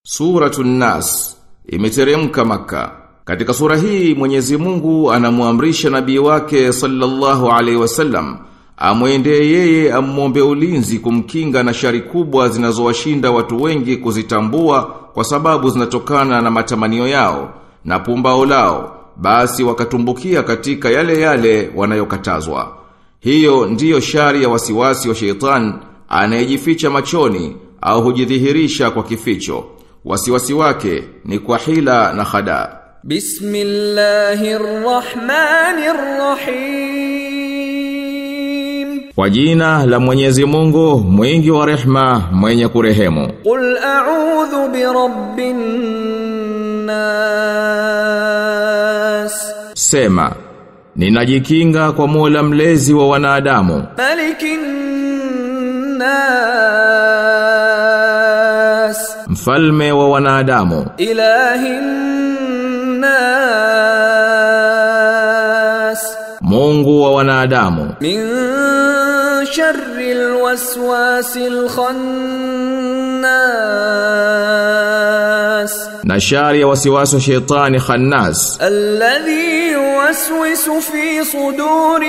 Suratun Nas imeteremka maka. Katika sura hii Mwenyezi Mungu anamuamrisha nabii wake sallallahu alaihi wasallam amwendee yeye amuombe ulinzi kumkinga na shari kubwa zinazowashinda watu wengi kuzitambua kwa sababu zinatokana na matamanio yao na pumbao lao basi wakatumbukia katika yale yale wanayokatazwa. Hiyo ndiyo shari ya wasiwasi wa sheitan anayejificha machoni au hujidhihirisha kwa kificho. Wasiwasi wake ni kwa hila na khada. Bismillahirrahmanirrahim. Kwa jina la Mwenyezi Mungu, mwingi wa rehma, mwenye kurehemu. Qul a'udhu bi rabbin nas. Sema, ninajikinga kwa Mola mlezi wa wanadamu, Malikin nas. mfalme wa wanadamu, Ilahin nas. Mungu wa wanadamu, Min sharri alwaswasil khannas. na shari ya wasiwasi wa shetani khannas, الذي يوسوس في صدور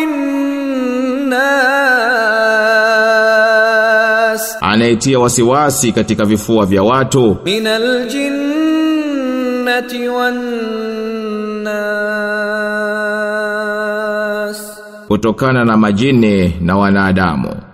الناس anayetia wasiwasi katika vifua vya watu من الجنة والناس kutokana na majini na wanadamu.